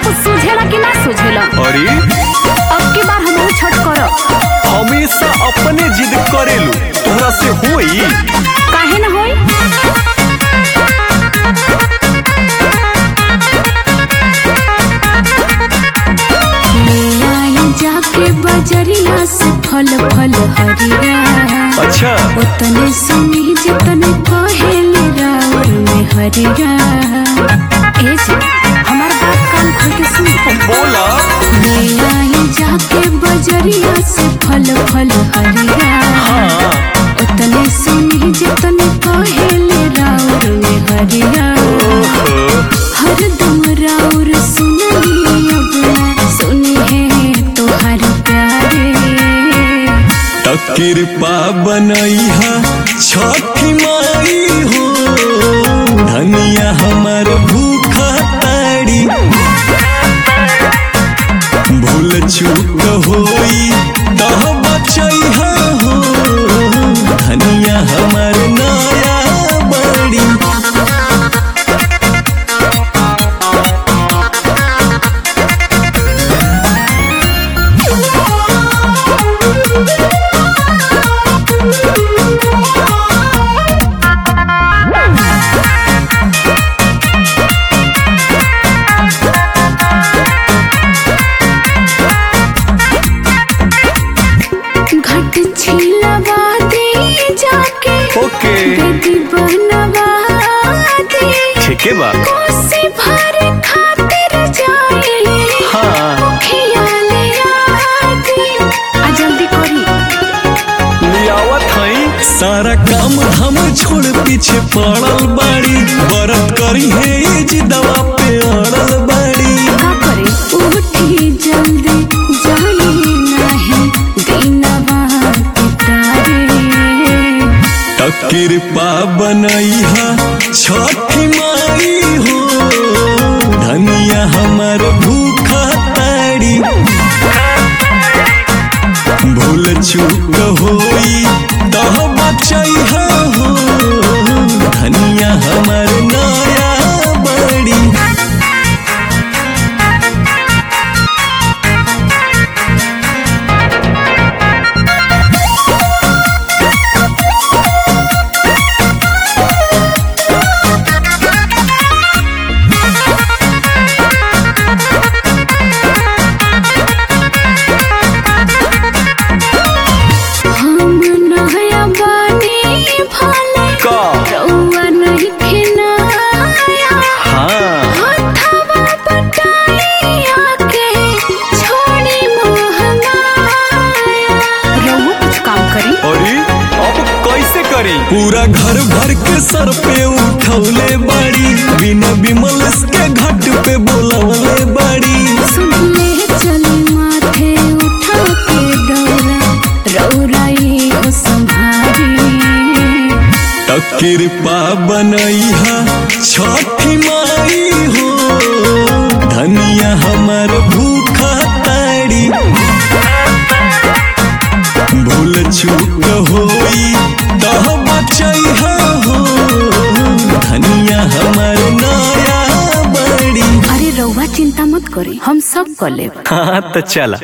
कुछ सूझेला कि ना सूझेला अरे अब की बार हम छठ करब हमेशा अपने जिद करेलू तोहरा से होई काहे ना होई ले आई जाके बजरिया से फल फल हरिया अच्छा उतने सुनी जितने कहेले राउर में हरिया ए जी हमार बात कान खोल के सुन बोला ले आई जाके बजरिया से फल फल हरिया हाँ उतने सुनी जितने कहेले राउर में हरिया ओहो, हरदम राउर सुनली अब ना सुनी है तोहार प्यारे त कृपा बनैहा छठी माई हो धनिया हमर भूखा ताड़ी भूल चूक होई तह बचैहा हो धनिया हमर नया बड़ी घट छिलवा दे जाके ओके बेदी बनवा दे ठीके बा कोसी भर खातिर जाए हाँ खियाले आदे आ जल्दी करी लियावत हई सारा काम हम छोड़ पीछे पड़ल बाड़ी बरत करी है जी दवा पे अड़ल बाड़ी का करे उठी जल्दी जाए नहीं दीनवा के तारे त कृपा बनैहा छठी माई हो धनिया हमर भूखा ताड़ी भूल चूक होई तह बचैहा हो धनिया हमर नया बड़ी हम नया बानी भले का रउआ नहीं खिनाया हाँ हथवा बटाइया के छोड़ी मोह माया रउआ कुछ काम करी अरे अब कैसे करी पूरा घर भर के सर पे उठौले बाड़ी बिना बिमल के घाट पे बोलवले बाड़ी सुन ले चली माथे उठा के डोरा रउरा ये हो संभारी त कृपा बनैहा छठी माई हो धनिया हमर भूखा ताड़ी भूल चूक होई तह बचैहा हो धनिया हमर नया बड़ी अरे रउआ चिंता मत करी हम सब कर लेब हाँ तो चला